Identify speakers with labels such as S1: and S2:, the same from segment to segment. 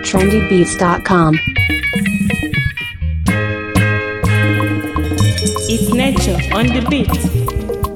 S1: trendybeats.com.
S2: It's nature on the beat.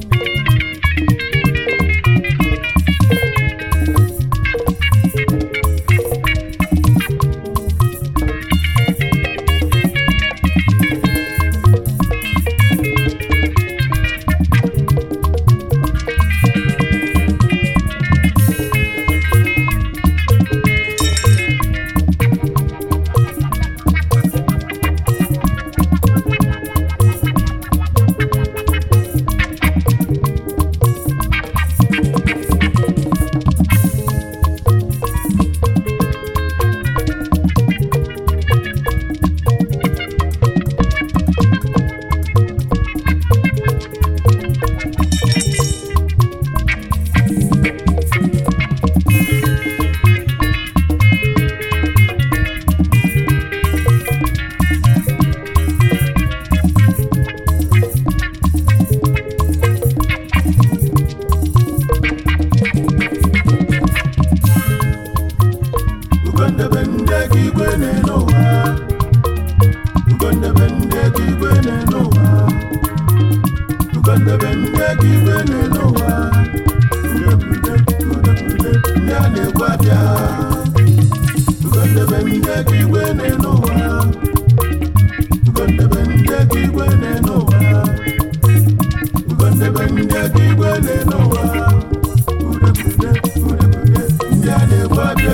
S3: Ugondebe ndị ego igwe na-ene ụwa Ugondebe ndị ego igwe na-ene ụwa Ugondebe ndị ego igwe na-ene ụwa Udebude, udebude, ndị a na-egwu abịa Ugondebe ndị ego igwe na-ene ụwa Ugondebe ndị ego igwe na-ene ụwa Ugondebe ndị ego igwe na-ene ụwa Udebude, udebude, ndị a na-egwu abịa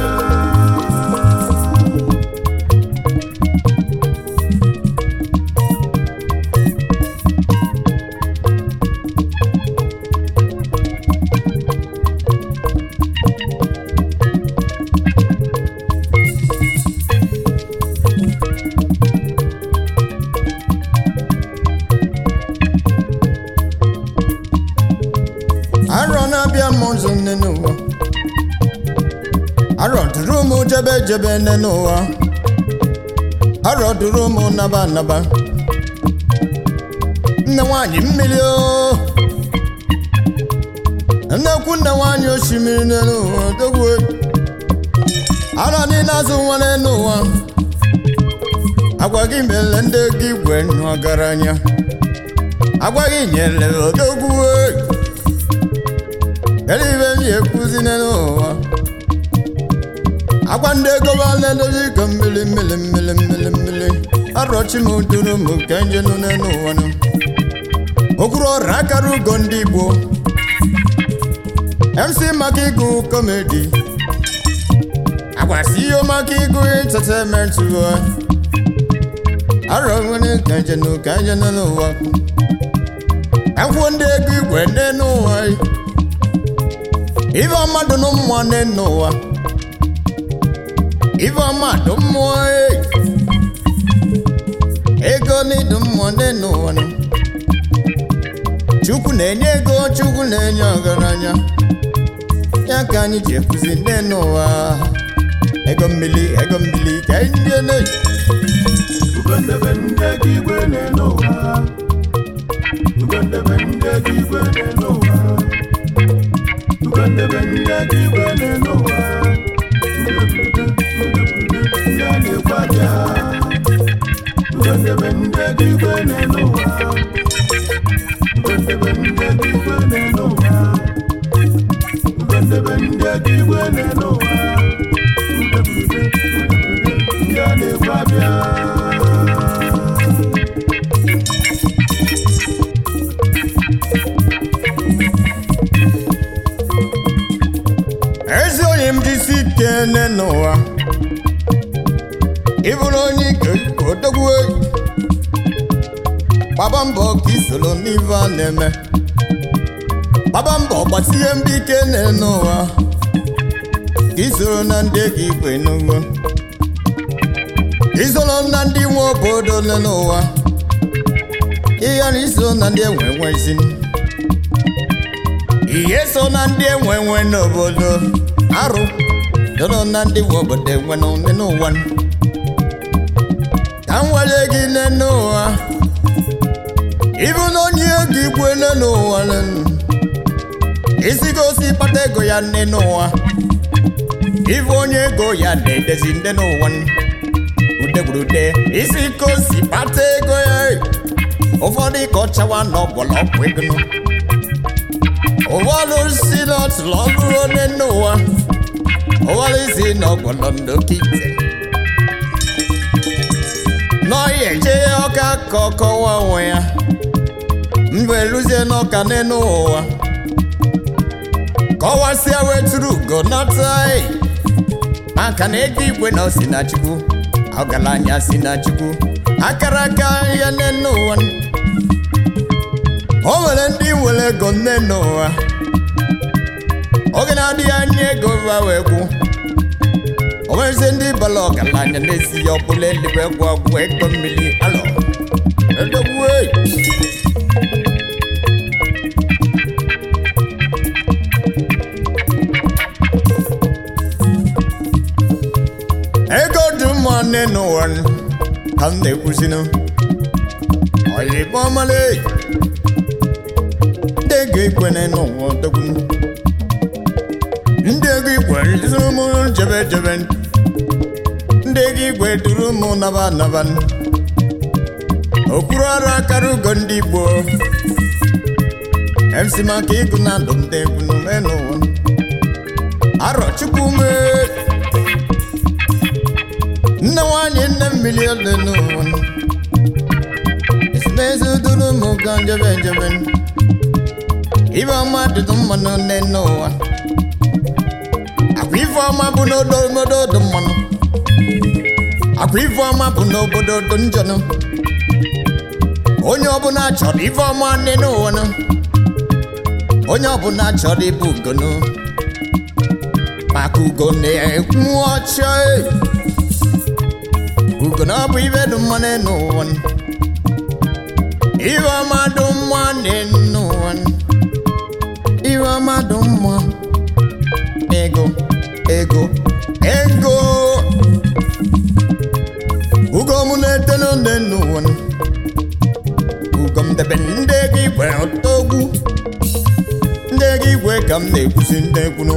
S4: arọ na-abịa m ụzọ nne n'ụwa arọ duru m jebe jebe nne n'ụwa arọ duru m naba naba nne nwanyị mmiri o nnekwu nne nwanyị osimiri nne n'ụwa dogwe arọ niile azụ nwere n'ụwa agwa gị mere ndị gị igwe ọgaranya agwa gị nyere odogwu Elibe m ekwuzi n'ụwa agwa ndị ego ba na-edozi ka mmiri mmiri mmiri mmiri mmiri arọchi m duru m ka nje nụ n'ụwa nụ okwuru ọrụ akara ugo ndị Igbo MC maka ịgụ kọmedi agwasi ihe maka ịgụ entertainment ụwa arọ nwere ka nje nụ ka nje nụ n'ụwa akwụkwọ ndị ego igwe ndị n'ụwa ife ọma dị nụ mmụọ nne n'ụwa ife ọma dị mmụọ ee. ego n'ịdị mmụọ nne n'ụwa nụ. chukwu na-enye ego chukwu na-enye ọgaranya ya ka anyị ji ekwuzi nne n'ụwa ego mmiri ego mmiri ka anyị ndị na
S3: Ugondebe ndị ego igwe na-ene ụwa Ugondebe ndị ego igwe na-ene ụwa Ugondebe ndị ego igwe na-ene ụwa Udebude, udebude, ndị a na-egwu abịa Ugondebe ndị ego igwe na-ene ụwa Ugondebe ndị ego igwe na-ene ụwa Ugondebe ndị ego igwe na-ene ụwa Udebude, udebude, ndị a na-egwu abịa
S4: ezi onye m jisi ike nne n'ụwa ịbụrụ onye ike odogwu gbaba mbọ ka isoro n'ife a na-eme gbaba mbọ gbasie mbọ ike nne n'ụwa ka isoro na ndị ego igwe n'ugbo isoro na ndị nwe obodo nne n'ụwa ihe na iso na ndị enwe enwe isi ihe so na ndị enwe enwe n'obodo arụ doro na ndị nwe obodo enwe n'ụwa n'ụwa ka m nwere gị nne n'ụwa ịbụ na onye ego igwe nne n'ụwa nne isi gosi kpata ego ya nne n'ụwa ife onye ego ya na-edezi ndị n'ụwa udegburude isi ka o si kpata ego ya ụfọdụ ka ọ chawa n'ọgbọlọgwụ ego nụ. ụfọdụ si n'ọtụlụ ọ bụrụ onye n'ụwa ụfọdụ si n'ọgbọlọ ndokite n'ọhịa eje ọka ka ọ kọwa onwe ya mgbe eluzie n'ọka n'elu ụwa kọwasịa wetụrụ ugo nọta ị. maka na ego igwe na osi na chukwu ọgaranya si na chukwu akara aka ya n'elu ụwa o nwere ndị nwere ego nne n'ụwa oge na-adịghị anya ego ba wee kwu o nwezie ndị bala ọgaranya na-esi ya ọbụla eluigwe gwụ ọgwụ ego mmiri alọ edogbuo ego dị mma nne n'ụwa ka m na-ekwuzinụ oyibo ọmale ndị ego ikwene n'ụwa odogwu ndị ego igwe duru m jebe jebe ndị ego igwe duru m naba naba okpuru ọrụ akara ugo ndị igbo mc maka ịgụ na ndụ ndị egwu n'ume n'ụwa arọ chukwu mee nne nwanyị nne mmiri ole n'ụwa esemokwu duru m ga njebe njebe ibe ọma dịdụ mmanụ nne n'ụwa akwa ife ọma bụ n'odo obodo dị mmanụ akwa ife ọma bụ n'obodo dị njọnụ onye ọbụla chọrọ ife ọma nne n'ụwa nụ onye ọbụla chọrọ ịbụ ugonu maka ugo na-ekwu ọcha e. ugo na ọ bụ ibe dị mma n'ụwa nụ. ife ọma dị mma n'ụwa nụ. ife ọma dị mma ego ego ego ugo m na-etelu ndị n'ụwa nụ. ugo m debe ndị ego igwe ọtọgwu ndị ego igwe ka m na-ekwusi ndị ekwunu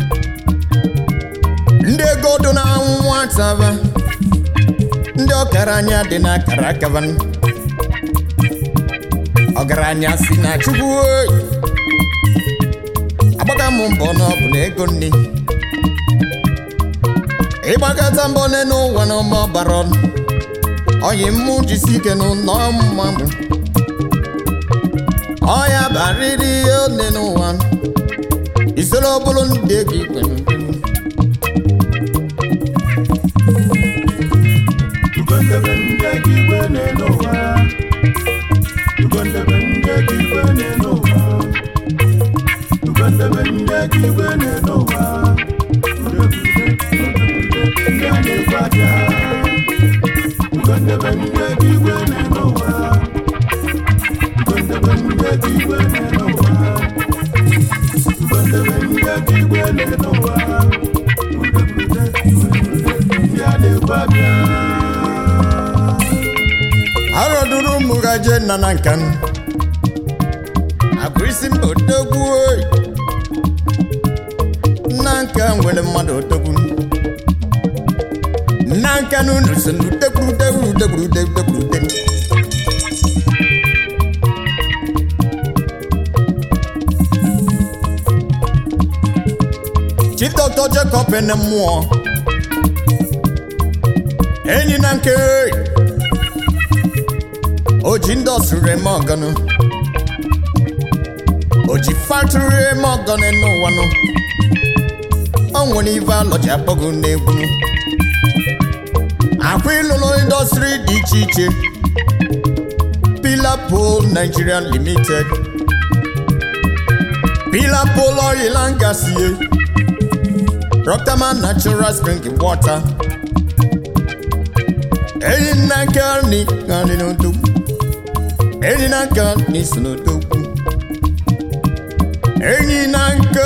S4: ndị ego dị na nwataba ndị ọgaranya dị na akara akaba ọgaranya si na chukwu oyi agbaga m mbọ na ọ bụ na ego nne ịgbakọta mbọ n'elu ụwa na ọma ọbara ọnụ oyi mmụ jisi ike n'ụlọ mma m ọya barịrị ihe one n'ụwa isoro bụrụ ndị ego igwe
S3: Ugondebe ndị ego igwe na-ene ụwa. Ugondebe ndị ego igwe na-ene ụwa. Ugondebe ndị ego igwe na-ene ụwa. Udebude, udebude, ndị a na-ekwe abịa. Ugondebe ndị ego igwe na-ene ụwa. Ugondebe ndị ego igwe na-ene ụwa. Ugondebe ndị ego igwe na-ene ụwa. Udebude, udebude, ndị a na-ekwe abịa.
S4: arọdụrụ ụmụ gaje nna na nka m akwa isi mba odogwu oyi nna nka nwere mmadụ odogwu nna nka n'unu so n'udegburu udegburu udegburu udegburu udegburu chidọtọ Jacob ene mmụọ enyi na nke o ji ndị ọsụrụ eme ọganụ o ji fatụrụ eme ọganụ n'ụwanụ o nwere ife alọji akpọgụ n'egwu akwa ịlụlụ indọstrị dị iche iche Pillar Pole Nigeria Limited Pillar Pole Oil and Gas ye Rocktaman Natural Spring Water enyi nna nke ni nani n'odogwu enyi na nke ni si n'odogwu enyi na nke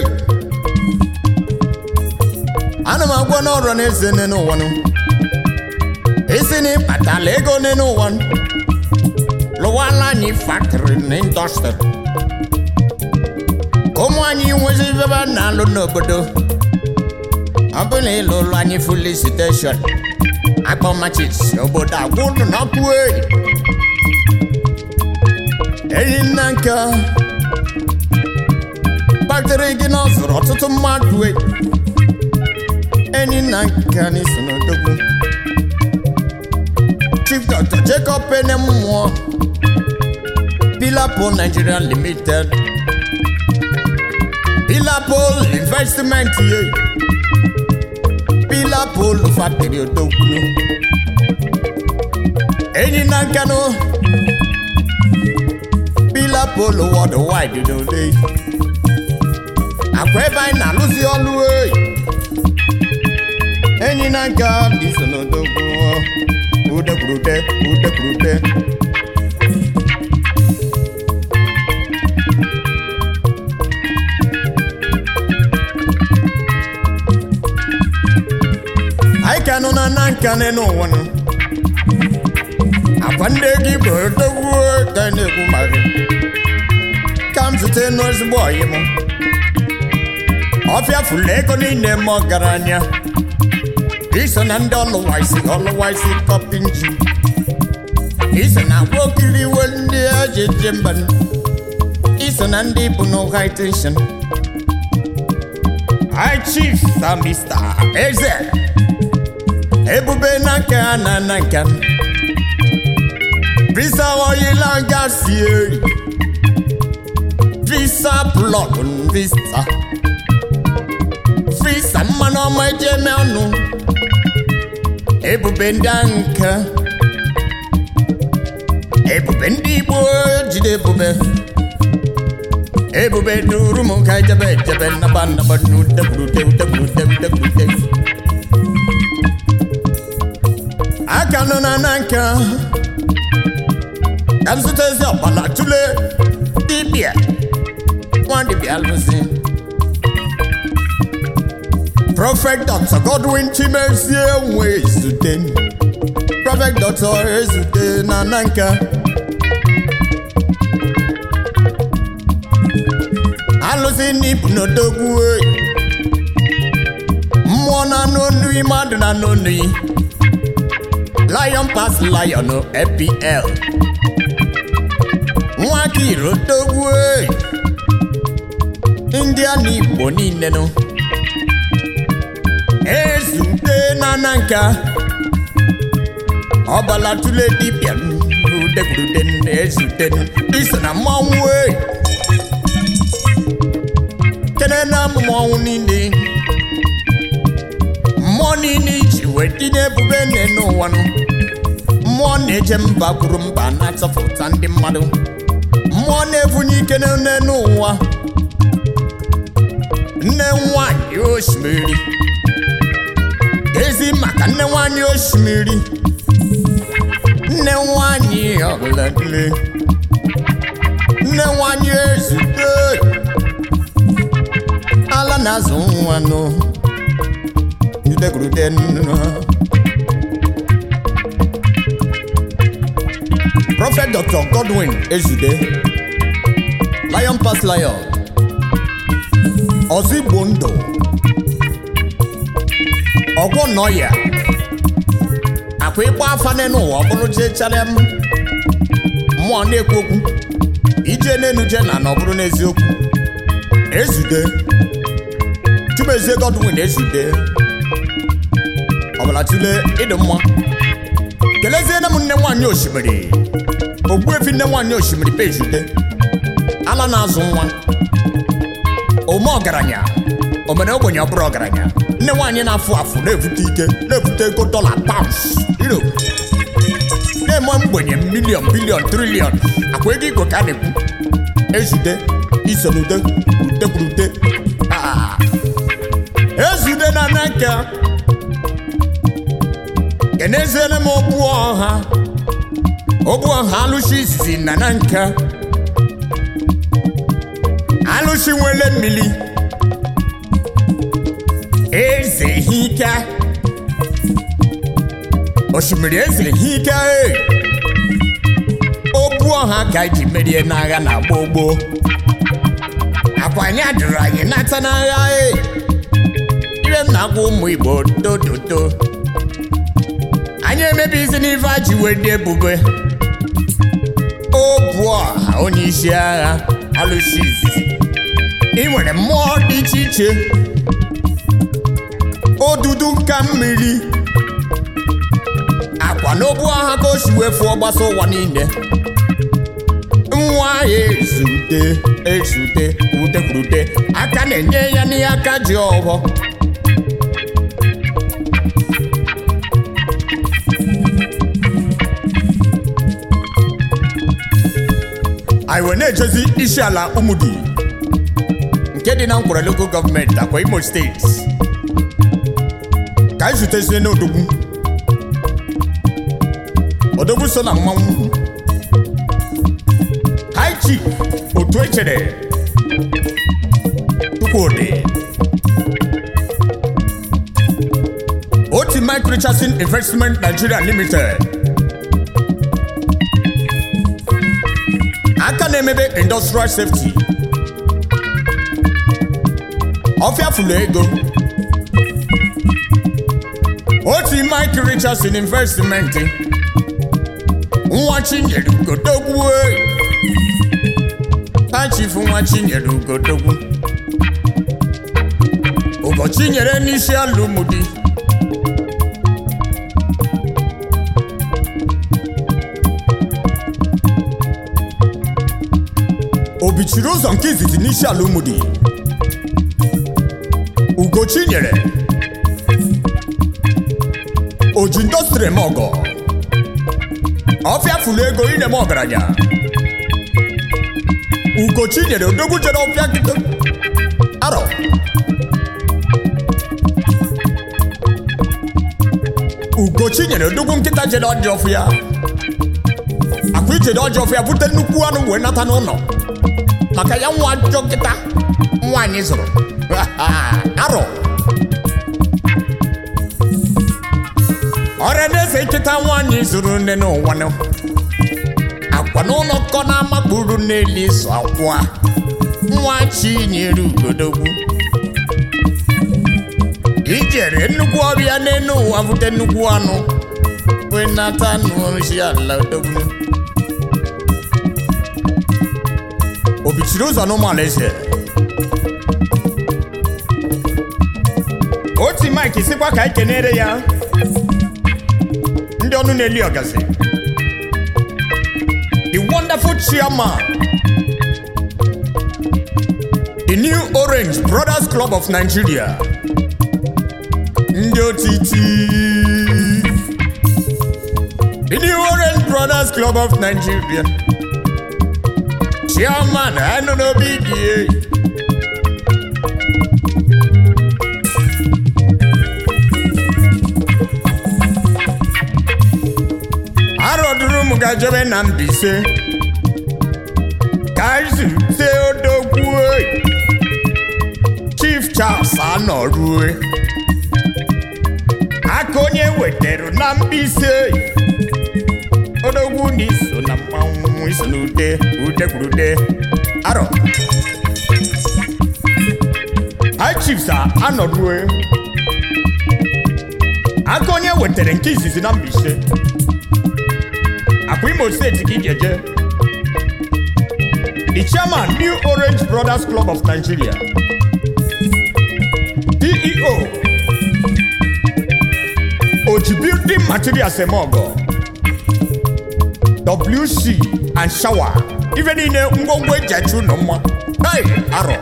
S4: ana m agwa n'ọrụ na eze nne n'ụwa nụ isi na ịkpatala ego nne n'ụwa nụ lụwala anyị faktịrị na indọstrị ka ụmụ anyị nwezi ebe a na-alụ n'obodo ọ bụrụ na ịlụ ụlọ anyị fuli siteshọn akpọ machis obodo agwụ ụlọ n'ọkụ eyi enyi nna nke kpatara gị na ọ zụrụ ọtụtụ mmadụ eyi enyi nna nke anyị so n'odogwu chief dr jacob pene mmụọ pilapo nigeria limited pilapo investment ye pilapo factory odogwu enyi na nkanụ pilapo worldwide n'ode akwa ebe anyị na-alụzi ọlụ eyi enyi na nka dị so n'odogwu udekwurute udekwurute anyị ka nọ na na nka n'ụwa nọ akwa ndị gị bụ odogwu ka anyị na-ekwu maka ka m zute n'ezigbo ọyị m ọfịa fụlụ ego niile m ọgaranya iso na ndị ọlụwaisi ọlụwaisi kọpinji iso na agwa okiri iwe ndị eji eje mba iso na ndị bụ no high tension high chief sa mr eze ebube na nke a na na nke m visa oyila gasi eri visa plọg visa visa mmanụ ọma eji eme ọnụ ebube ndị ahụ nke ebube ndị igbo jide ebube ebube duru m ka ejebe ejebe nnaba nnaba n'udekwurute udekwurute udekwurute aka nọ na na nke ka m zụta ezi ọkpala tụle dibịa nwa dibịa alụsị Prophet Dr. Godwin Chimezie nwe ezute Prophet Dr. ezute na nanka alụsị n'ibu n'odogwu oyi mmụọ na n'onu mmadụ na n'onu Lion pass lion APL nwa kiro odogwu oyi ndị a na Igbo niile nọ ezute na nka ọbala tụle dibịa udekwurude ezute iso na mmọnwụ eyi kene na mmọnwụ niile mmụọ niile iji wee tinye ebube nne n'ụwa nụ mmụọ na-eje mba kwuru mba na-atọpụta ndị mmadụ mmụọ na-ebunye ike nne n'ụwa nne nwanyị osimiri ezi maka nne nwanyị osimiri nne nwanyị ọbụladile nne nwanyị ezute ala na-azụ nwa nụ jidegrude nnu Prophet Dr. Godwin Ezude Lion Pass Lion Ozigbo ndụ ọgwọ nọ ya akwa ịgba afa n'ụwa ọ bụrụ jee chalem mmụọ na-ekwu okwu ije n'enu je na na ọ bụrụ n'eziokwu ezude chumezie Godwin ezude ọbụla tụle ịdị mma keleziene m nne nwaanyị osimiri ogbuefi nne nwaanyị osimiri be ezude ala na-azụ nwa ome ọgaranya omere ogbenye ọ bụrụ ọgaranya nne nwaanyị na-afụ afụ na-ebute ike na-ebute ego dọla paụns iro na-eme mgbenye miliọn biliọn triliọn akwa ego igwe ka a na-ekwu ezude iso n'ude udekwurude Ah. ezude na n'aka keneziere m ogbu ọha ogbu ọha alụsị izizi na na nka alụsị nwere mmiri eze hike osimiri eze hike e obu ọha ka ji merie n'agha na gboo gboo akwa anyị adịrị anyị nata n'agha e ibe m na-agwa ụmụ igbo tototo anyị emebizi n'ife a ji wee dị ebube o bụ ọha onye isi agha alụsi izizi ị nwere mmụọ dị iche iche odudu ka mmiri akwa n'obu agha ka o si wee fụọ gbasa ụwa niile nwa ya ezute ezute utekwurute aka na-enye ya n'ihe aka ji ọghọ anyị wee na-ejezi isi ala ụmụdi nke dị na nkwere local gọọmenti akwa imo steeti ka anyị zutezie n'odogwu odogwu so na mmanwụ high chief otu echere tukwudi oti mike richardson investment nigeria limited aka na-emebe industrial safety ọfịa fụlụ ego oti mike richardson investment nwa chinyere ugodogwu ha chifu nwa chinyere ugodogwu ụbọchị nyere n'isi alụmdi obichiri ụzọ nke izizi n'isi ala ụmụdi ugochi nyere oji ndọstrị m ọgọ ọfịa fụlụ ego ine m ọgaranya ugochi nyere odogwu jere ọfịa kịta arọ ugochi nyere odogwu nkịta jere ọjị ọfịa akwa ijede ọjị ọfịa bute nnukwu anụ wee nata n'ụlọ maka ya nwa ajọ nkịta nwaanyị zụrụ arọ ọrịa na-ese nkịta nwaanyị zụrụ nne n'ụwa nụ. akwa n'ụlọ kọ na-amakpuru n'elu ịzụ akwa nwa chinyere ugodogwu ijere nnukwu ọbịa n'elu ụwa bute nnukwu anụ wee nata n'ozi ala odogwu obichiri ụzọ n'ụmụala eze oti mike sikwa ka anyị kenere ya ndị ọnụ na-eli ọgazi the wonderful chairman the new orange brothers club of nigeria ndị otiti the new orange brothers club of nigeria chairman anụ n'obi dị arọdụrụ m gajebe na Mbaise ka zute odogwu Chief Charles anọrue aka onye wetara na Mbaise odogwu na iso na mmanwụ iso na ude ude kwuru ude arọ High Chiefs a anọrue aka onye wetara nke izizi na Mbaise akwa imo steeti ka ị ga-eje the chairman new orange brothers club of nigeria ceo oji building materials emeogo wc and shower ife niile ngwongwo eji achụ ụlọ mma hey arọ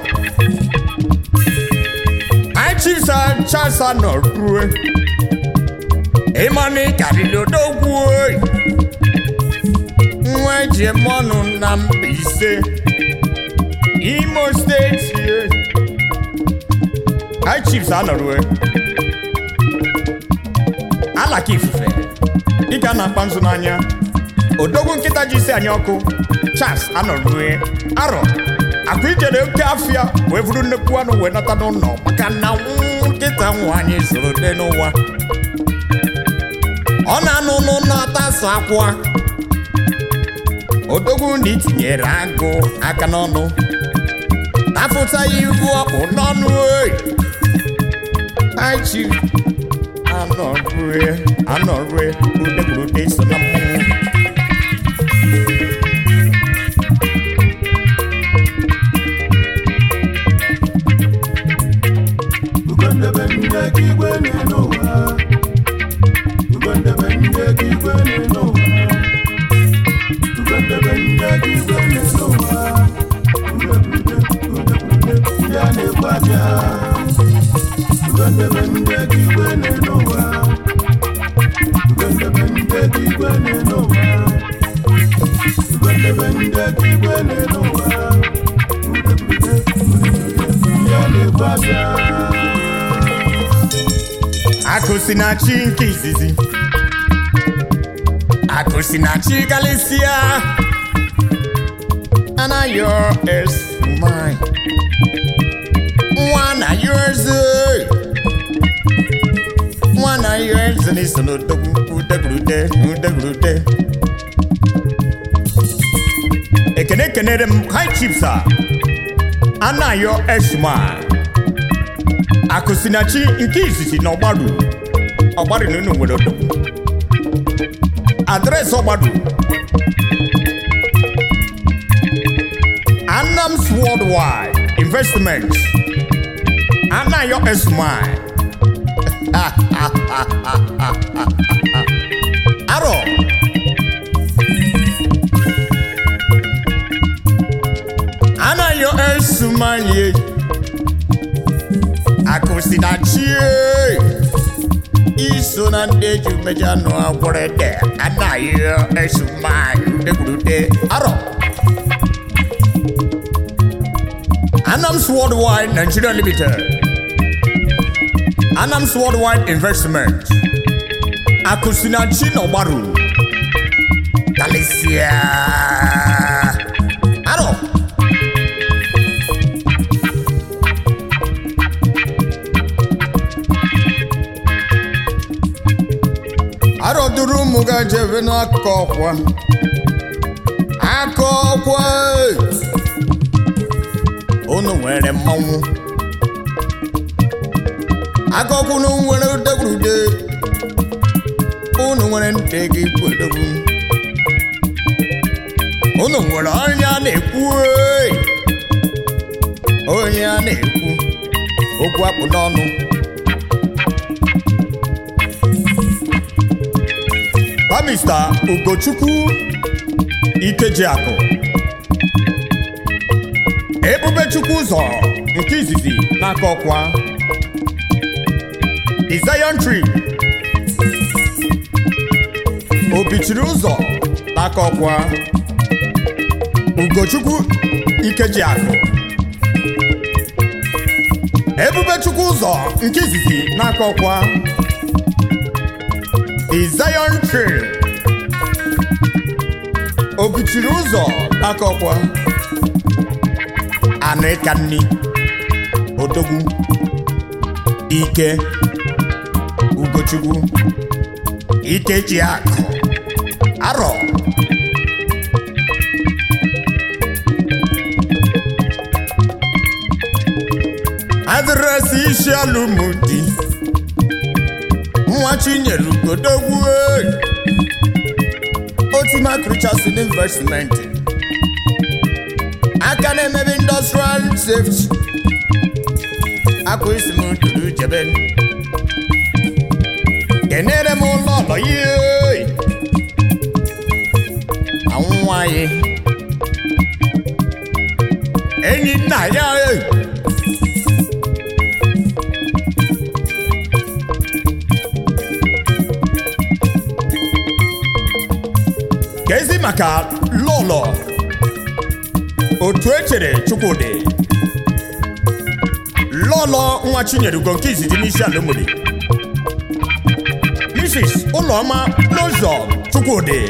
S4: anyị chisa chasa nọ rue ịmanụ ịkarịrị odogwu oyi nwa eji eme ọnụ na Mbaise Imo steeti High Chiefs anọrue alaka ifufe dịka a na-akpa nzu n'anya odogwu nkịta ji isi anyị ọkụ Charles anọrue arọ akwa ijere oke afịa wee buru nnekwu anụ wee nata n'ụlọ maka na nkịta nwaanyị zụrụ dị n'ụwa ọ na-anụ n'ụlọ atasụ akwa odogwu na itinyere agụ aka n'ọnụ tafụta ya ibu ọkpụ n'ọnụ oyi Aichi anọrue anọrue udekwurute so na mmọnwụ
S3: Ugondebe ndị aka igwe na-ene ụwa Ugondebe ndị aka igwe na-ene ụwa Ugondebe ndị aka igwe na-ene ụwa Udebude, udebude, ndị a na-ekwu abịa Ugondebe ndị aka igwe na-ene ụwa Ugondebe ndị aka igwe na-ene ụwa Ugondebe ndị aka igwe na-ene ụwa Udebude, udebude, ndị a na-ekwu abịa
S4: akụsi na chi nke izizi akụsi na chi galisia anaghị es mine nwa na yours nwa na yours n'iso n'odogwu udegrute udegrute ekene kenere m high chiefs a anaghị es mine akụsinachi nke izizi na ọgbaru ọgbaru na unu nwere odogwu adreesị ọgbaru anams worldwide investment anayo esmai arọ anayo esmai akụsinachi iso na ndị eji mmeji anụ agwọrọ ede anaghị esu mmanya udekwurute arọ anams worldwide nigeria limited anams worldwide investment akụsinachi na ọgbaru kalisia arọ arọduru ụmụ ga jebe n'aka ọkwa aka ọkwa unu nwere mmanwụ aka ọkwa unu nwere udegwurude unu nwere ntị gị kwedogwu unu nwere onye a na-ekwu ee. onye a na-ekwu okwu akpụ n'ọnụ Mr. Ugochukwu Ikejiakụ Ebubechukwu ụzọ nke izizi n'aka ọkwa The Zion Tree Obichiri ụzọ n'aka ọkwa Ugochukwu Ikejiakụ Ebubechukwu ụzọ nke izizi n'aka ọkwa The Zion Tree Obichiri ụzọ n'aka ọkwa Anịkanni Odogwu Ike Ugochukwu Ikejiakụ Arọ adịrịsị isi alụmdi nwa chinyere ugodogwu otima krichasin investment aka na-emebe industrial safety akụ isi m duru jebe kenere m ụlọ ụlọ ihe anwụ nwanyị enyi nna ya e kezi maka lọlọ otu echere chukwudị lọlọ nwa chinyere ugo nke izizi n'isi ala obodo mrs ụlọma n'ụzọ chukwudị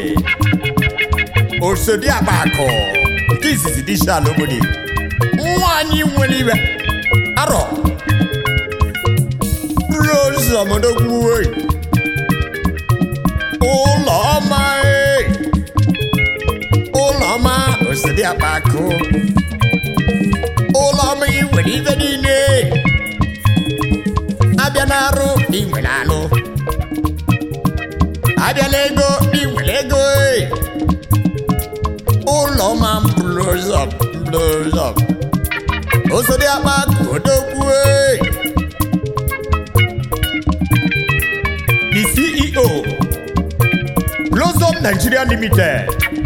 S4: osodi akpakụ nke izizi n'isi ala obodo nwaanyị nwere iwe arọ rose ọmọdogwuwe ụlọ ọma ee ụlọ ọma osodi akpakụ ụlọ ọma ị nwere ife niile abịa n'arụ ị nwere alụ abịala ego ị nwere ego ee. ụlọ ma blows up blows up osodi akpa kodokwu ee. the ceo blossom nigeria limited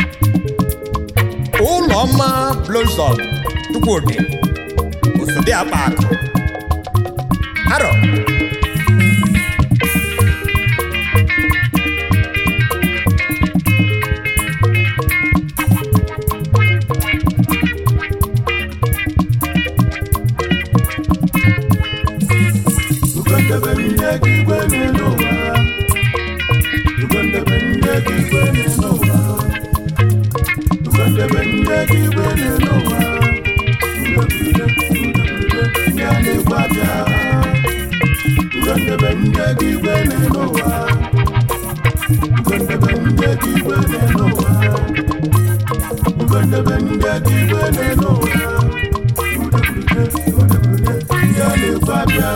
S4: ụlọma blossom chukwudi osodi akpa akụ arọ
S3: Ugondebe ndị ego igwe n'elu ụwa. Ugondebe ndị ego igwe n'elu ụwa. Ugondebe ndị ego igwe n'elu ụwa. Udeburude, udeburude, ndị a na-egwu abịa. Ugondebe ndị ego igwe n'elu ụwa. Ugondebe ndị ego igwe n'elu ụwa. Ugondebe ndị ego igwe n'elu ụwa. Udeburude, udeburude, ndị a na-egwu abịa.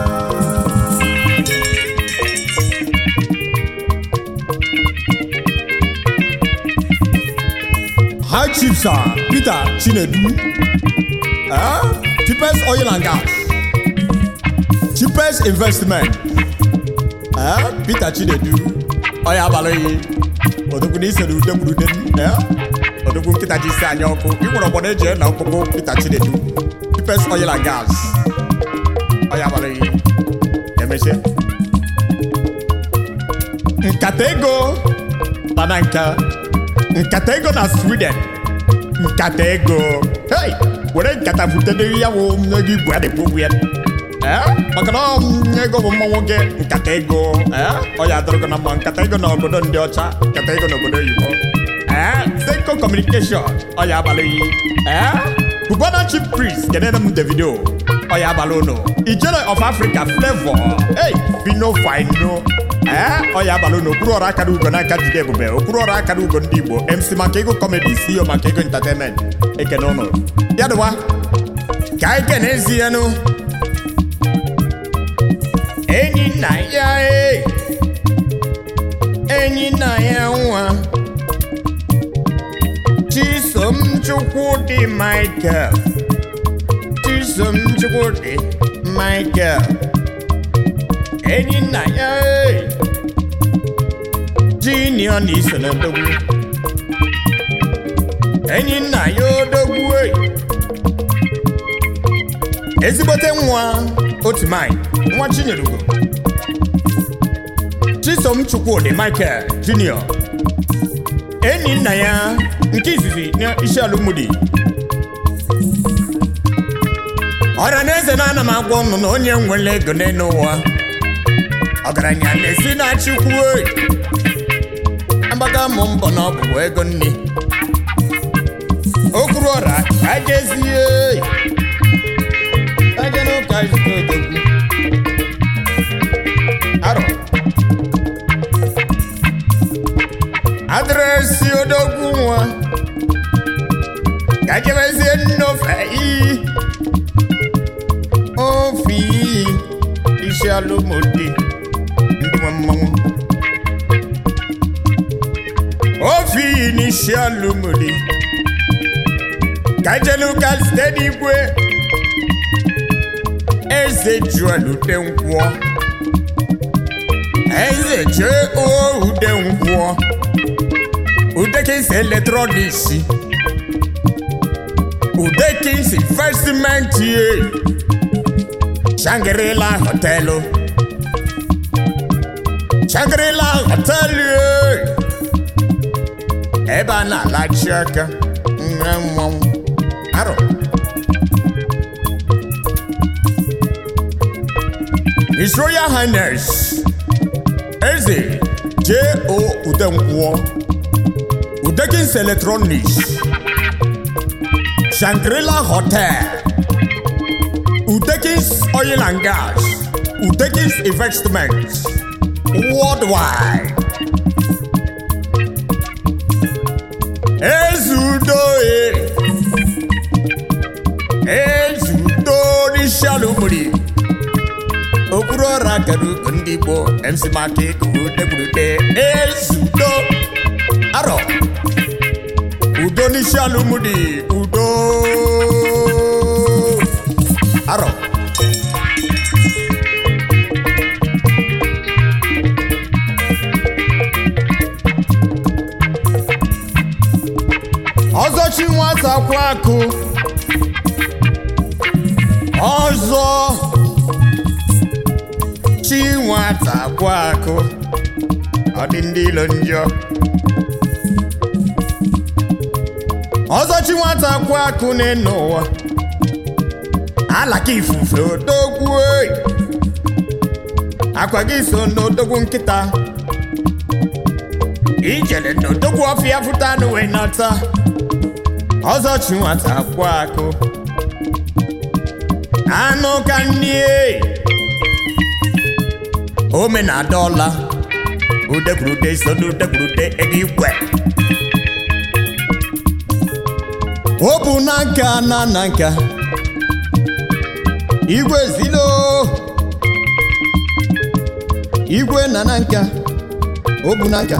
S4: High Chief Sir Peter Chinedu, eh? cheapest oil and gas, cheapest investment, eh? Peter Chinedu, ọya abalị yi, odogwu na isere ude gburu ude m, eh? odogwu nkịta ji isi anya ọkụ, ị nwere obodo eji na ọkpụkpụ Peter Chinedu, cheapest oil and gas, ọya abalị yi, emeche. Nkata ego mana nka nkata ego na sweden nkata ego hey were nkata butere ya wụ ego igwe adịkpogbu ya Eh? maka na ọ m ego bụ mma nwoke nkata ego eh? ọ ya adịrịgo na mma nkata ego na obodo ndị ọcha nkata ego na obodo oyibo Eh? Zenko communication ọ ya abalị yi Eh? Cubana chief priest kedere m davido ọ ya abalị ụnụ ijele of africa flavor hey fino fino ee ọ ya abalị na okpuru ọrụ akara ugo n'aka jide ebube okpuru ọrụ akara ugo ndị igbo mc maka ego kọmedi ceo maka ego entertainment ekene ụnụ ya dịwa ka anyị kene ezi ya nụ enyi nna ya e enyi nna ya nwa chisom chukwudị michael chisom chukwudị michael enyi nna ya e jiniọ na iso na odogwu enyi nna ya odogwu e ezigbote nwa otu mai nwa chinyerugo chisom chukwudị michael junior enyi nna ya nke izizi na isi alụmdi ọra na eze na ana m agwa ụnụ na onye nwere ego n'elu ụwa ọgaranya na-esi na chukwu oyi agbaga mụ mbọ na ọ bụ ego nne okwuru ọra ka jezie aje n'ụka zute odogwu arọ adịrịsị odogwu nwa ka jebezie nnofe iyi ofe iyi isi alụmdi ndị nwe mmanwụ ofe iyi n'isi alụmdi ka jeluka site n'igwe eze juel ude nkwụọ eze jee o ude nkwụọ udekins eletrọniks udekins investment ye Shangri-La họtelụ Shangri-La họtelụ ye ebe a na-alachi aka nre mmanwụ arọ His Royal Highness Eze J.O. Udenkwuo Udekins Electronics Shangri-La Hotel Udekins Oil and Gas Udekins Investments Worldwide Ezudoe Ezudo n'isi ala obodo okpuru eru ọra kere ugo ndị igbo mc maka ikurutegburude ezudo arọ udo n'isi alụmdi udo arọ ọzọ chi nwata kwa akụ ọzọ chi nwata kwa akụ ọ dị ndị ilo njọ ọzọ chi nwata kwa akụ n'ịnụ ụwa alaka ifufe odogwu oyi. akwa gị so n'odogwu nkịta ijele n'odogwu ọfịa fụta anụ wee nata ọzọ chi nwata kwa akụ anụ ka nnie ome na dọla udekwurude so n'udekwurude ego igwe o bụ na nka na na nka igwe zilo igwe na na nka o bụ na nka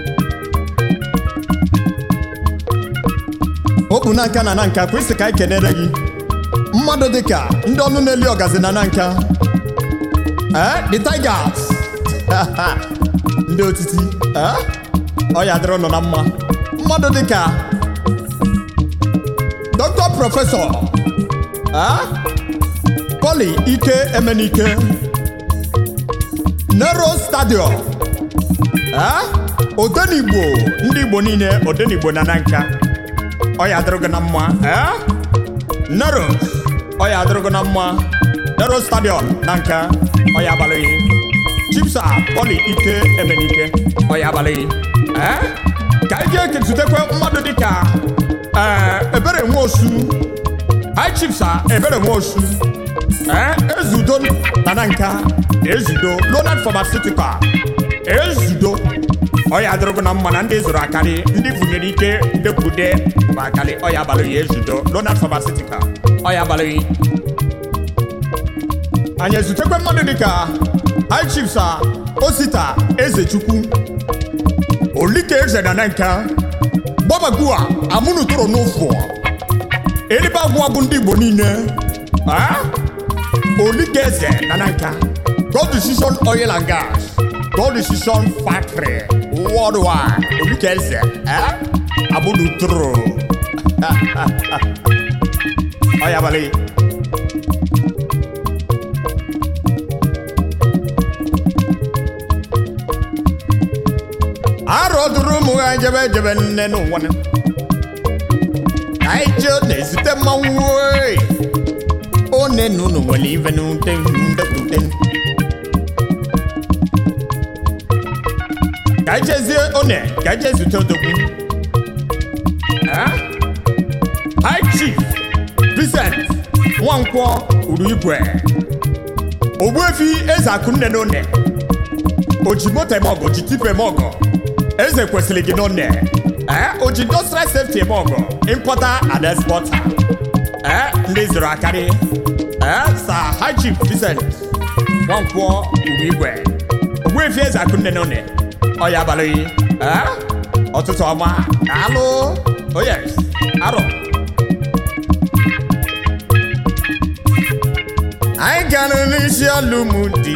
S4: o bụ na nka na na nka kwesị ka anyị kenere gị mmadụ dịka ndị ọnụ na-eli ọgazi na na nka eh the tigers ndị otiti eh ọ ya dịrị nọ na mma mmadụ dịka dọkịta prọfesọ eh poli ike emenike nero stadium eh odenigbo ndị igbo niile odenigbo na na nka ọ ya dịrị gị na mma eh nero ọ ya adịrịgo na mma nero stadion na nka ọ ya abalịghị chipsa poli ike emenike ọ ya abalịghị ee ka anyị ga-eketutekwe mmadụ dịka ee ebere nwosu hi chipsa ebere nwosu ee ezudo na na nka ezudo lonard pharmaceutical ezudo ọ ya adịrịgo na mma na ndị zụrụ akarị ndị bunyere ike ndekwude ma akarị ọ ya abalịghị ezudo lonard pharmaceutical ọ ya abalịghị anyị ezutekwe mmadụ dịka high chiefs a osita ezechukwu olike eze na nanka gbabagua amụnụ toro n'ụfụ eribe agwụwa bụ ndị igbo niile ah? olike eze na nanka god decision oil and gas god decision factory worldwide olike eze eh? amụnụ toro ọ ya abalị arọ dụrụ ụmụ ha jebe jebe nne n'ụwa na anyị je na-ezute mmanwụ oyi one na unu nwere ife n'ute ndekwute ka anyị jezie one ka anyị jee zute odogwu Ah? High Chief Vincent Nwankwọ uru igwe Ogbuefi eze akụnne n'one oji moto eme ọgụ ji tipu eme ọgụ eze kwesịrị gị n'one ee oji industrial safety eme ọgụ importer and exporter ee ndị zụrụ akarị ee sa High Chief Vincent Nwankwọ uru igwe Ogbuefi eze akụnne n'one ọ ya abalị ee ọtụtụ ọma alụ oh yes arọ anyị gara n'isi alụmdi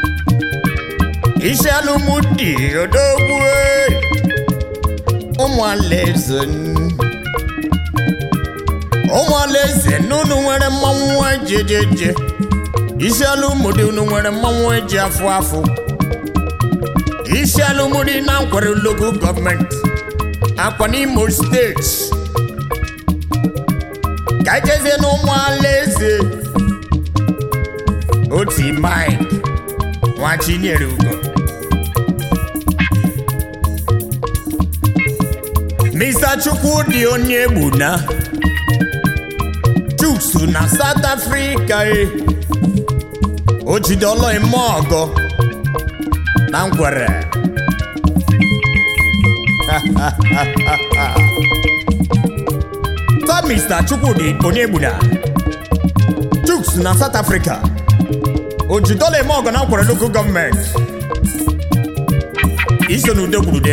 S4: isi alụmdi odogwu ụmụ alaeze ụmụ alaeze n'unu nwere mmanwụ eji eje eje isi alụmdi unu nwere mmanwụ eji afụ afụ isi alụmdi na nkwere local gọọmenti akwa n'imo steeti ka ejezie n'ụmụ alaeze oti mike nwa chinyere ugo mr chukwudi onye egbuna chuks na south africa e o jide ọlọ ime ọgọ na ngwere ta mr chukwudi onye egbuna chuks na south africa oji dọla eme ọgọ na nkwere lokal gọọmenti iso na ude gwurude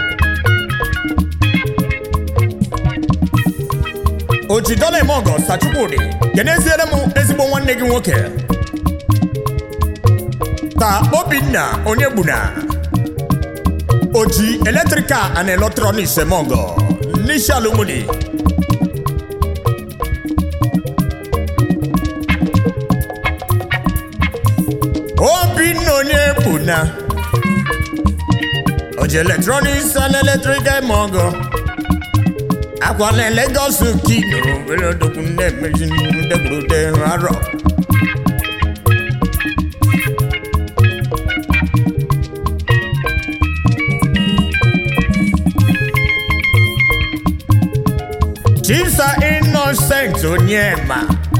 S4: oji dọla eme ọgọ sachukwudị keneziere m ezigbo nwanne gị nwoke ta obinna onye gbuna oji eletrikal and electronics eme ọgọ n'isi ala umudi obinna onye gbuna oji electronics and electrical eme ọgọ akwa na Lagos kino were odogwu na-emezi ndegburude arọ Chisa Innocent Onyema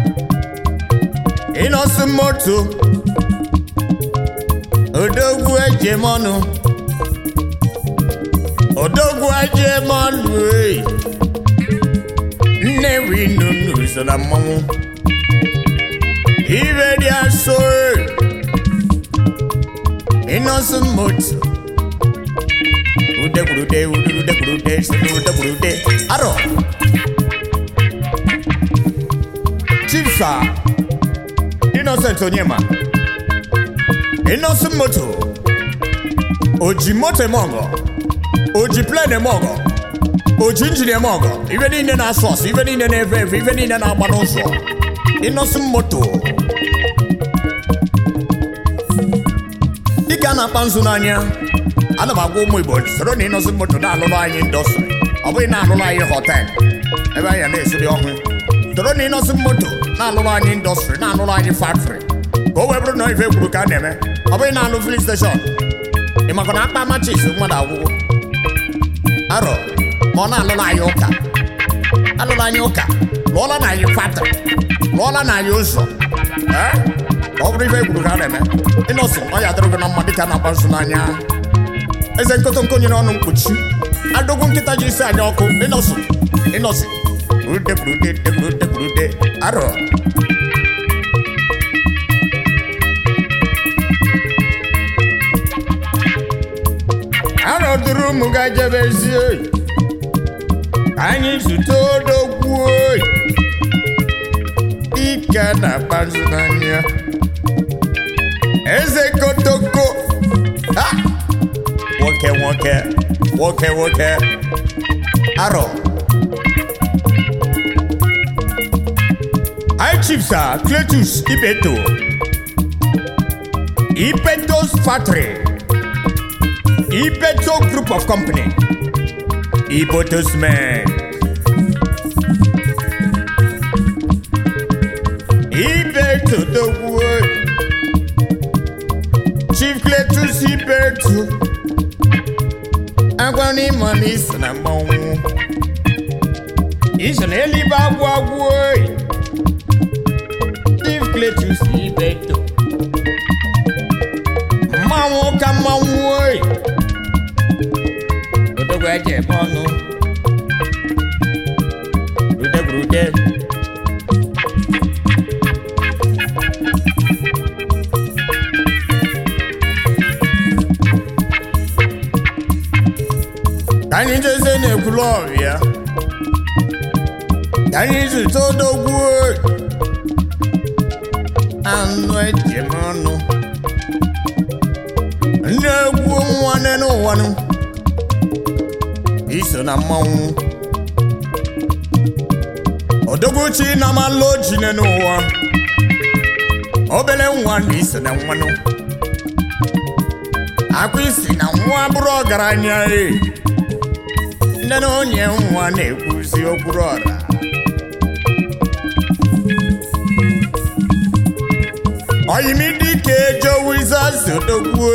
S4: Innocent Moto Odogwu Ejemọnụ Odogwu Ejemọnụ ee Nnewi nunu so na mmanwụ Ibe dị asọ ee Innocent Moto Udegburude udegburude udegburude arọ Chifsa Innocent Onyema Innocent Moto Oji moto eme ọgọ Oji plen eme ọgọ Oji injin eme ọgọ Ife niile na-asụ asụ Ife niile na-efe efe Ife niile na-agba n'ụzọ Innocent Moto Dịka a na-akpa nzu n'anya ana m agwa ụmụ Igbo soro na Innocent Moto na-alụrụ anyị ndọstrị ọ bụghị na-alụrụ anyị họtel ebe anyị na-esiri ọhụụ soro na Innocent Moto na-alụrụ anyị indọstrị na-alụrụ anyị factory ka o wee bụrụ na ife kwuru ka a na-eme ọ bụghị na-alụ filin steshọn ị makwa na akpa machis mmadụ agwụgwụ arọ ma ọ na-alụrụ anyị ụka alụrụ anyị ụka lụọla na anyị factory lụọla na anyị ụzọ ee ka ọ bụrụ ife kwuru ka a na-eme Innocent ọ ya dịrị gị na mma dịka na-agba nso n'anya eze nkotonko nyere ọnụ mkpuchi adogwu nkịta ji isi anya ọkụ Innocent Innocent Brude, brude, de, brude, brude. Arọ. Arọ duru ụmụ ga jebezie. Anyị zute odogwu oyi. Ike na-akpazu n'anya. Eze kotoko. Ha! Nwoke nwoke. Nwoke nwoke. Arọ. High Chiefs are Cletus Ibeto, Ibeto's Factory, Ibeto Group of Company, Iboto's Men, Ibeto the Wood, Chief Cletus Ibeto, Agwani Money Sanamon, Israeli Bagwagwoy. Steve Cletus Ibeto. Mmanwụ ka mmanwụ oyi. Odogwu eji eme ọnụ. Rude rude. Ka anyị jeze na-ekwulu ọrịa. Ka anyị zụta odogwu oyi. anụ eji m ọnụ ndị egwu nwanne n'ụwanụ iso na mmanwụ odogwuchi na amalụ ojine n'ụwa obere nwa na iso na nwanụ akwa isi na nwa bụrụ ọgaranya e nne na onye nwa na-ekwuzi okpuru ọra oyimidike jowizazi odogwu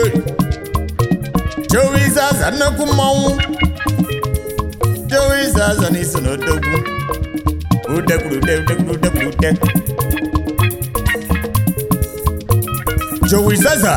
S4: jowizaza nnukwu mmanwụ jowizaza n'iso n'odogwu udegburude udegburude ude jowizaza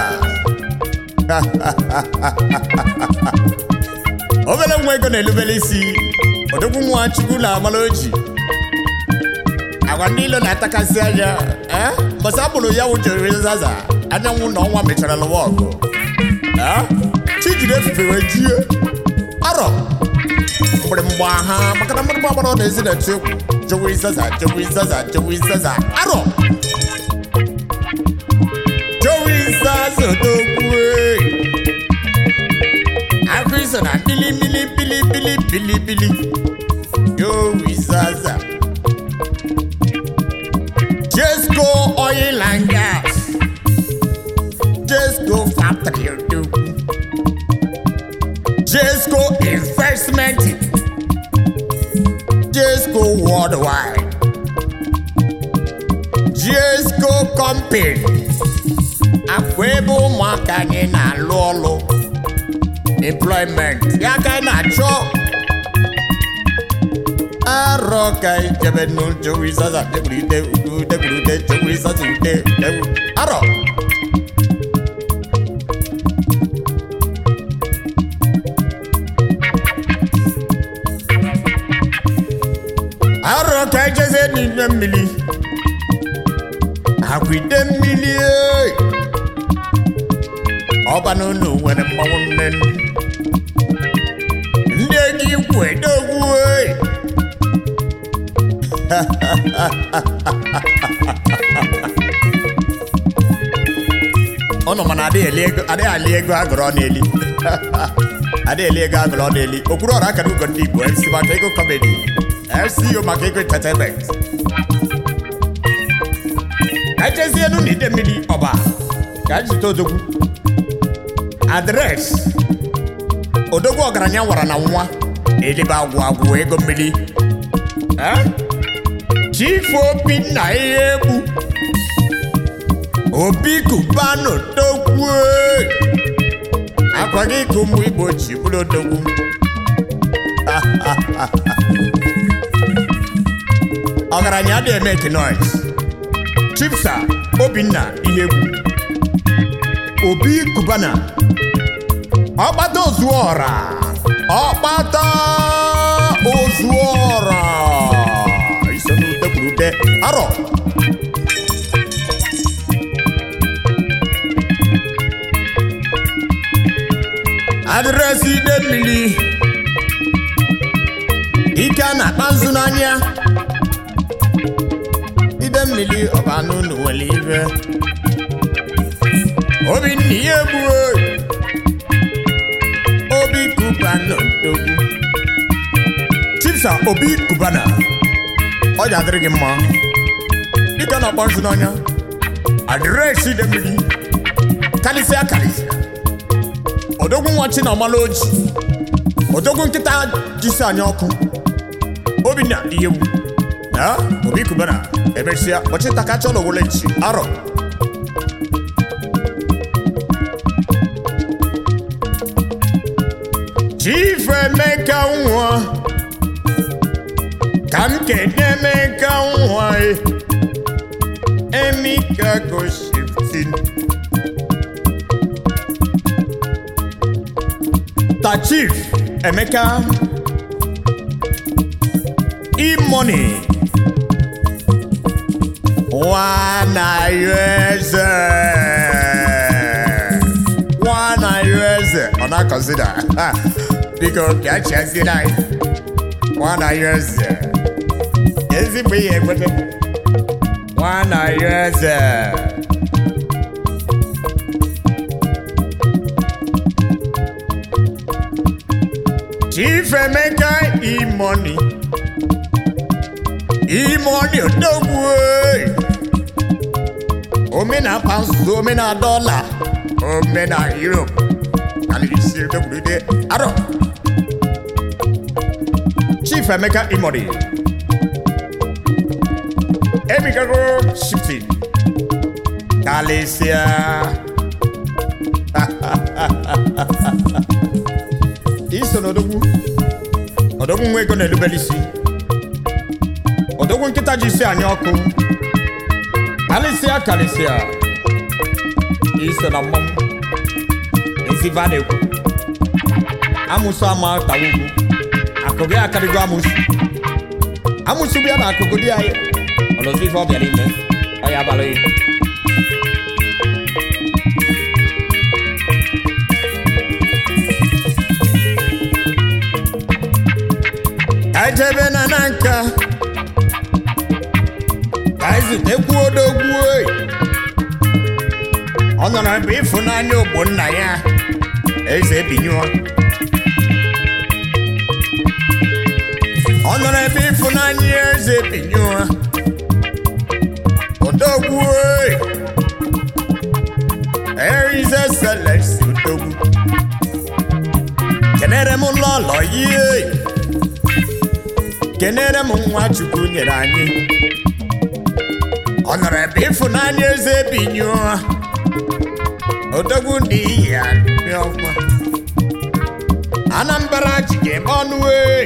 S4: obere nwa ego na-elubere isi odogwu nwa chukwu na amala oji agwa ndị ilo na-atakasị anya eh? mbọsị akpụrụ ya wụ jowizaza anyanwụ na ọnwa mechara lụwa ọgụ Ah, chi jiri efufe wee jie arọ mgbịrịmgba ha maka na mgbịrịmgba gbara ọ na-ezi na chekwu jewe izaza jewe izaza jewe izaza arọ jewe izaza odogwu akụ iso na bili bili bili bili bili bili jewe izaza Jesco oil and gas Jesco factory odogwu Jesco investment Jesco worldwide Jesco company akwa ebe ụmụaka anyị na-alụ ọlụ employment ya ka anyị na-achọ arọ ka anyị jebe n'ụjọ wizaza degburide udu degburide jewizaza ude degbu arọ arọ ka anyị jeze n'ime mmiri akwide mmiri ee. ọba n'ụlọ nwere mmanwụ nne ndị ego ikwu edogwu ee. ụnụ mana adịghị eli ego adịghị ali ego agụrụ ọ na-eli adịghị eli ego agụrụ ọ na-eli okpuru ọrụ akara ugo ndị igbo mc maka ego kọmedi fco maka ego entertainment ka ejezie enu na ide mmiri ọba ka jite odogwu adres odogwu ọgaranya wara na nwa elibe agwụ agwụ ego mmiri Eh? chief obi na ihe egwu obi kubano dogwu akwa gị ka ụmụ igbo ji bụrụ odogwu ọgaranya adịghị eme kinois chifsa obinna ihe egwu obi kubana ọkpata ozuọra ọkpata ozuọra iso n'ute kwuru ute arọ adịresị ide mmiri ike a na-akpa nzu n'anya ide mmiri ọba n'ụlọ nwere ibe obinna ihe egbuo obi kubana odogwu chipsa obi kubana ọ ji adịrị gị mma dịka na akpọ nzu n'anya adịresị ide mmiri karịsịa karịsịa odogwu nwa chi na ọmala oji odogwu nkịta jisi anya ọkụ obinna ihe egwu na obi kubana emesịa kpọchịta kacha ụlọ wole nchi arọ Chief Emeka nwa ka m kene Emeka nwa e Emeka go shifting Ta Chief Emeka E-money Wana USA Wana USA Ọ na-consider biko bịa chiazie anyị Wana USA ezigbo ihe ekwete Wana USA Chief Emeka E-money E-money odogwu ee. omena pounds omena dollar omena euro alisi odogwurude arọ Chief Emeka E-money emikago shifting kalisia iso n'odogwu odogwu nwa ego na-erubere isi odogwu nkịta ji isi anya ọkụ kalịsịa kalịsịa iso na mmanwụ eziva na-ekwu amụsụ ama tawa ugwu akụgị akarịgo amụsụ amụsụ bịa na akụkụ dị anyị ọlọzi ife ọ bịara ime ọ ya abalị ejebe na na nka ka ezutekwu odogwu oyi ọ nọrọ ebe ịfụnanya ogbonna ya eze binyụọ ọ nọrọ ebe ịfụnanya eze binyụọ odogwu oyi erize selesi odogwu kenere m lọlọ yie kenere m nwa chukwu nyere anyị ọ nọrọ ebe ịfụnanya eze binyụọ odogwu ndị iyi ya dị ọma anambra jigem ọnụ ee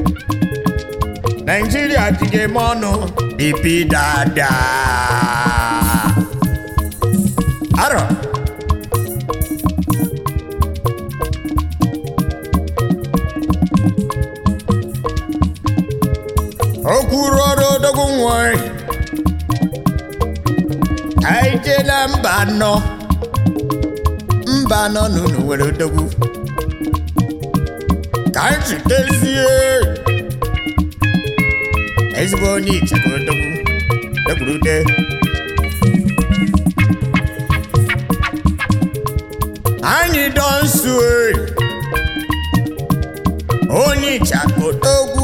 S4: naijiria jigem ọnụ bibi dada arọ okwuru ọrụ odogwu nwanyị anyị jee na mba anọ mba anọ n'unu nwere odogwu ka anyị chitezie ezigbo onye ichebe odogwu ekwurude anyị dọ nsu onye ichebe odogwu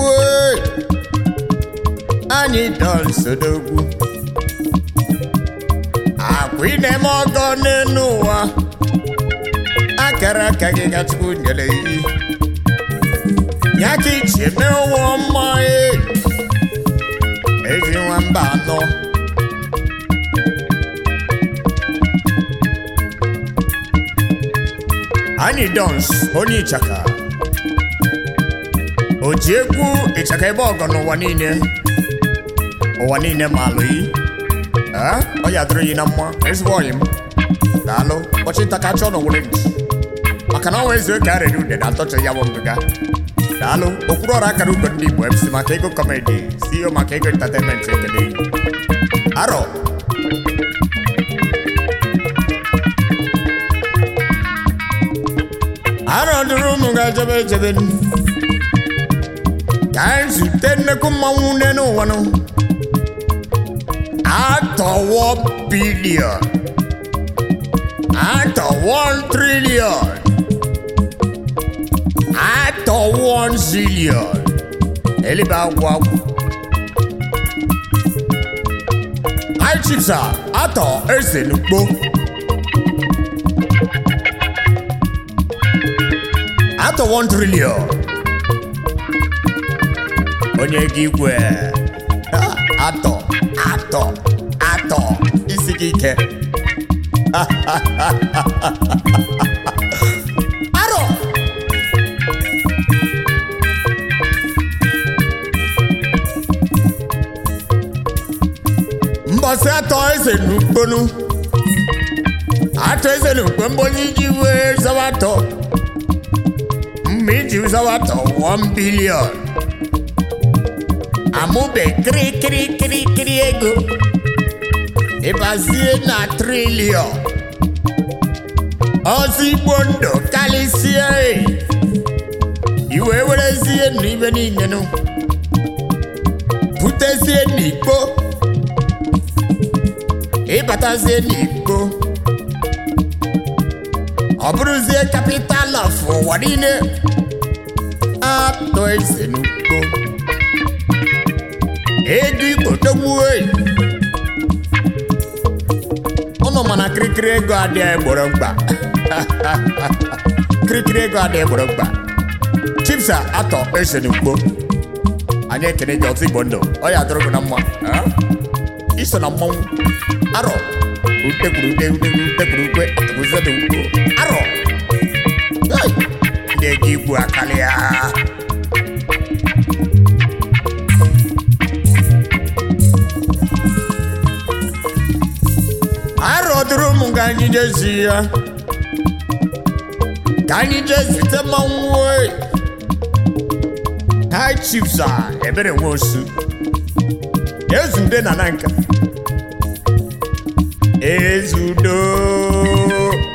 S4: anyị dọ nsodogwu akwa ị ọgọ n'elu ụwa akara aka gị ka chukwu nyere iyi ya ka iji eme ụwa mma e ezi nwamba anọ anyị dons onye ịchaka o ji egwu ịchaka ebe ọgọ n'ụwa niile ụwa niile ma alụ yi Ee, ọ ya dịrị yi na mma ezigbo ọyị m daalụ ụbọchị nta ka chọọ n'owere nchi maka na ọnwa ezu ka arịrị ude na-atọcha ya bụ ngịga daalụ okpuru ọrụ akara ugo ndị igbo mc maka ego kọmedi ceo maka ego entertainment ekele arọ arọ dụrụ ụmụ ga-ejebe ejebe ka anyị zute nnekwu mmanwụ nne n'ụwa nụ atọwọ bilion atọ one trillion atọ one zillion elibe agwụ agwụ high chiefs a atọ eze n'ugbo atọ one trillion onye gị igwe Ah, atọ atọ atọ isi gị ike arọ mbọsị atọ eze n'ukponu atọ eze n'ukpo mgbe onye iji wee zawa atọ mgbe iji zawa atọ 1 bilion amụbe kirikirikirikiri ego ịbazie na trilion ọzọ igbo ndụ karịsịa e. iwe werezie n'ibe niile nụ butezie n'igbo ịbatazie n'igbo ọ bụrụzie kapital of ụwa niile atọ eze n'ugbo ego igbo togbuo ụnụ mana kirikiri ego adịghị egboro mkpa kirikiri ego adịghị egboro mkpa chipsa atọ eze n'ugbo anyị ekene gị ọtụ igbo ndụ ọ ya dụrụ gị na mma ah? iso na mmanwụ arọ ute kwuru ute ute kwuru ute kwuru ukwe atụbụzọ dị ukwu arọ Hey! ndị ego igbu akalịa arọ dụrụ m ka anyị jezi ya ka anyị jee zute mmanwụ oyi high chiefs a ebere nwe osu ezude na nanka ezudo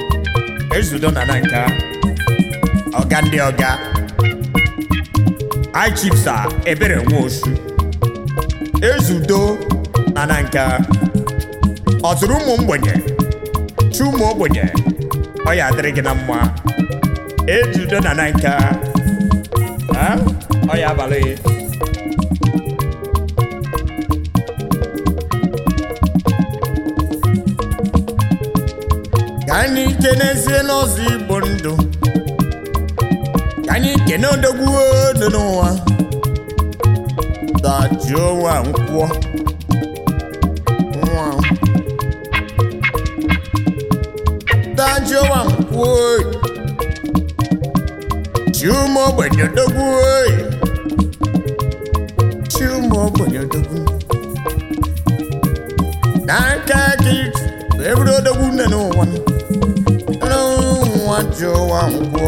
S4: ezudo na nanka ọga ndị ọga ichipsa ebere nwosu ezudo na na nka ọ tụrụ ụmụ mgbenye chi ụmụ ogbenye ọ ya adịrị gị na mma ezudo na na nka Ha? ọ ya abalị ka anyị kenezie n'ọzọ igbo ndụ ka anyị kene odogwu dị n'ụwa dajụọ nwa nkwụọ nwa dajụọ nwa nkwụọ chi ụmụ ogbenye odogwu chi ụmụ ogbenye odogwu n'aka gị eburu odogwu nne n'ụwa nwa jụọ nwa nkwụọ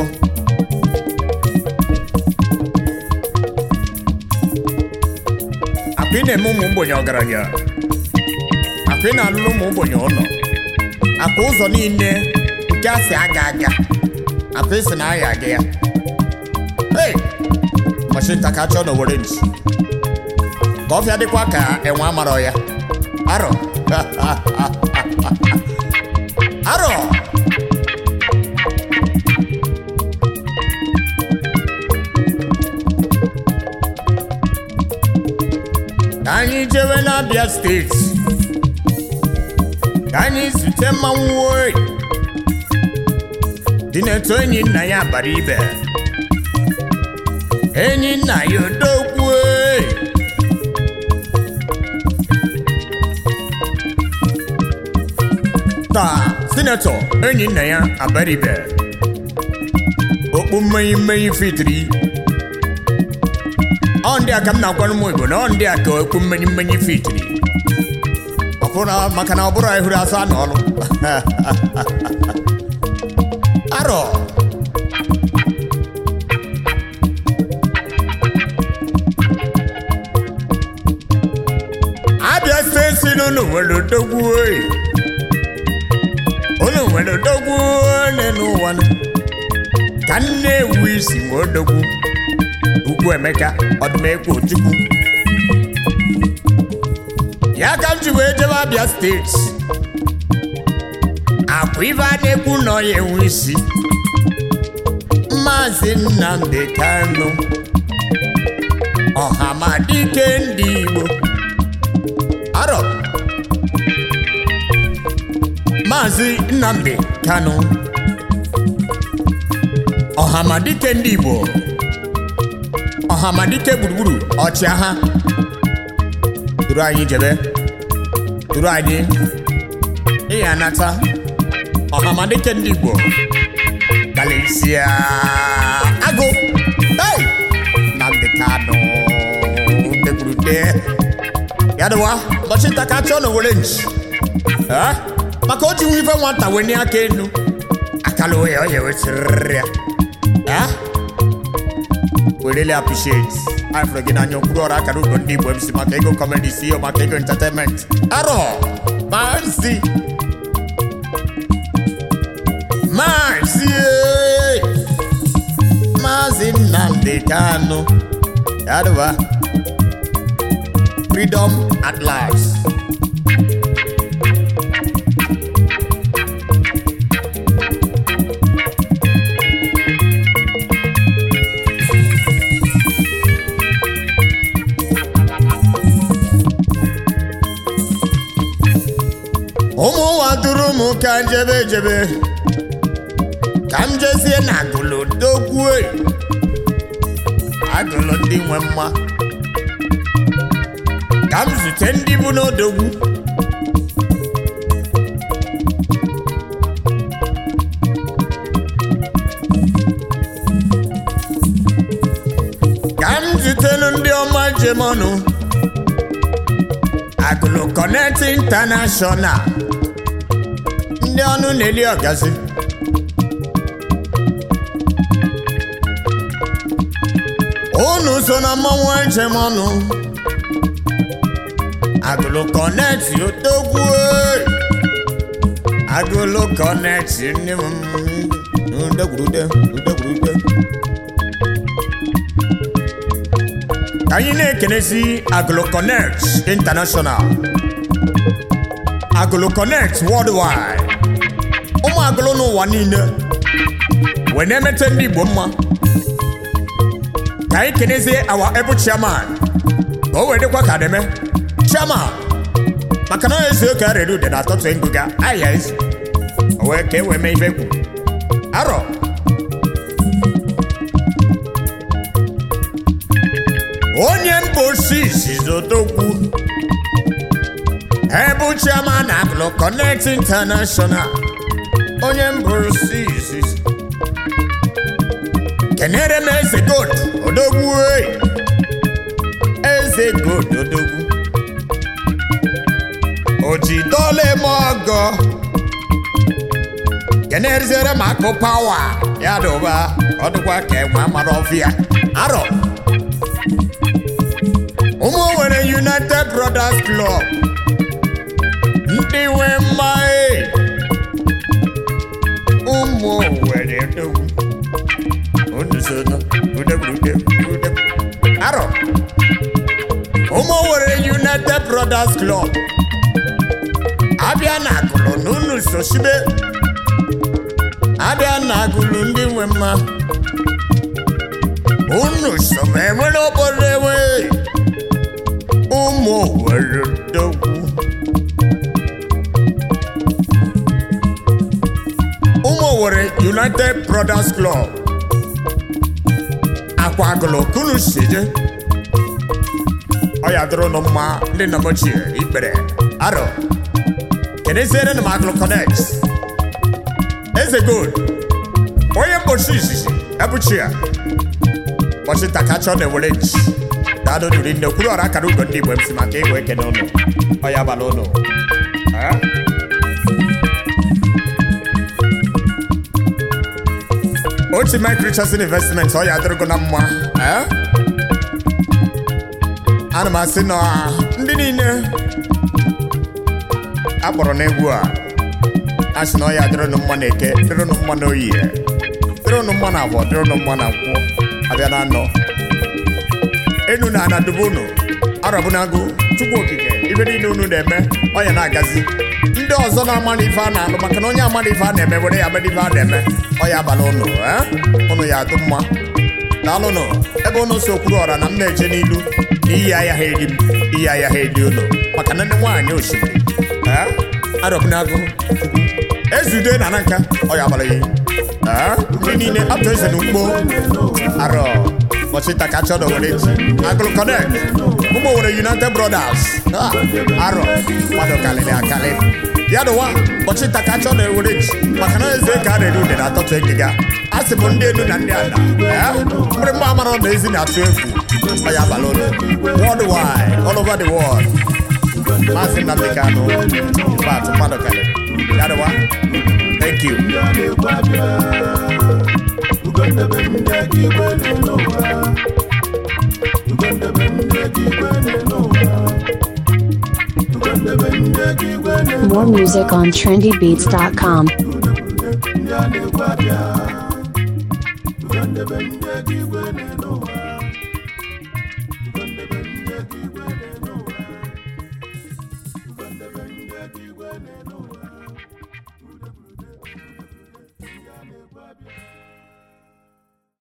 S4: akwa ị na-eme ụmụ ogbenye ọgaranya akwa ị na-alụrụ ụmụ ogbenye ụlọ akwa ụzọ niile nke a si aga aga akwa isi na aya aga ya hey mashinta ka chọọ n'owere nchi ka ọfịa dịkwa ka enwe amarọ ya arọ arọ ka anyị jewe n'abịa steeti ka anyị zute mmanwụ oyi dị n'etu enyi nna ya bara ibe enyi nna ya odogwu oyi taa sinetọ enyi nna ya abara ibe okpu mmanya mmanya fitiri ọ ndị a ka m na-agwa ụmụ igbo na ọ ndị a ka okwu mmenyi mmenyi fitiri ọbụna maka na ọ bụrụ ehuru asa na ọlụ arọ abịa steeti n'ụlọ nwere odogwu oyi ụlọ nwere odogwu ole n'ụwa nụ. ka nne ewu isi nwe odogwu ugwu emeka ọdụmekwu ojukwu ya ka m ji wee jebe abịa steeti akwa ife a na-ekwu nọ ya enwe isi maazị nnamdi kanu ọhamadike ndị igbo arọ maazị nnamdi kanu ọhamadike ndị igbo ọhamadike gburugburu ọchịagha duru anyị jebe duru anyị ịya anata ọhamadike ndị igbo galisia agụ hey! nnamdi kanu dekwurute ya dịwa ụbọchị nta ka chọọ na owere nchi Eh? maka o ji nwe ife nwata wenye aka enu akala oya ọ ya ewesịrịrị ya Eh? we really appreciate afro gị n'anya okpuru ọrụ akara ugo ndị igbo mc maka ego comedy ceo maka ego entertainment arọ mansi mansi eh. maazị nnamdi kanu yadụwa freedom at last ụmụ nwa duru m ka jebe jebe ka m jezie na agụlụ dogwue agụlụ ndị nwe mma ka m zute ndị bụ n'odogwu ka m zutenu ndị ọma jemọnụ agụlụ connect international ndị ọnụ na-eli ọgazi unu so na mmanwụ njem ọnụ agụlụ connect odogwu agụlụ connect ndị m udegwurude udegwurude ka anyị na-ekenesi agụlụ connect international agụlụ connect worldwide ụmụ agụlụ n'ụwa niile wee na-emete ndị igbo mma ka anyị kenezie awa ebu chairman ka o wee dịkwa ka deme chairman maka na ezi oke arịrị ude na atọtụ ngụga ahịa ezi o wee ka e wee mee ife kwu arọ onye mba osisi zotokwu ebu chairman agụlụ connect international onye mba osisi kenere m eze god odogwu ei eze god odogwu ojidole m ọgọ kenerizere m akụ pawa ya dụba ọ dịkwa ka enwe amara ọfịa arọ ụmụ nwere united brothers club ndị nwe mma e ụmụ nwere odogwu onusono udegburude ude arọ ụmụ nwere united brothers club abịa na agụlụ na unu sosibe abịa na agụlụ ndị nwe mma unu so ma enwere obodo enwe ụmụ nwere dogwu ụmụ nwere united brothers club akwa agụlụ kunu si je ọ ya dụrụ nụ mma ndị nna m ochie ikpere arọ keneziere m agụlụ connect eze gold onye mgbochi izizi ebuchi ya ụbọchị takacha ọ na-ewere ji daalụ duri nne kwuru ọra akara ugo ndị igbo m si maka ịgwe ekene ụnụ ọ ya abalị ụnụ Eh? otu Mike Richardson investment ọ ya adịrịgo na mma eh? ana m asị na ndị niile akpọrọ n'egwu a a sị na ọ ya dịrịnụ mma na eke dịrịnụ mma na oyi dịrịnụ mma na abụọ dịrịnụ mma na nkwụ abịa na anọ enu na ana dubu unu arọbụnago chukwu okike ibe niile unu na-eme ọ ya na-agazi ndị ọzọ na-ama na ife a na-alụ maka na onye ama na ife a na-eme were ya mere ife a na-eme ọ ya abalị ụnụ eh? ụnụ ya adụ mma daalụnụ ebe ụnụ so kwuru ọra na m na-eje n'ilu na iyi ahịa ha eri m iyi ahịa ha eri ụnụ maka na ndị nwaanyị osimiri eh? arọbụnago ezude na na nka ọ ya abalị ya ndị niile atụ eze na ugbo arọ ụbọchị takacha na were ji agụlụ connect ụmụ were united brothers Ah, arọ mmadụ kalịrị akali ya dụwa ụbọchị takacha na ewere ji maka na eze ka a na-eri ude na atọtụ egiga a sị m ndị enu na ndị ala mkpụrụ mma amara na ezi na-atụ egwu ọ ya abalị ụlọ worldwide all over the world maazị nnamdị kanụ bat mmadụ kalịrị ya dụwa thank you
S3: Ugondebe ndị aka igwe n'ụwa Ugondebe ndị aka igwe n'ụwa Ugondebe ndị aka igwe
S1: More music on trendybeats.com.
S3: ndị a na-ekwe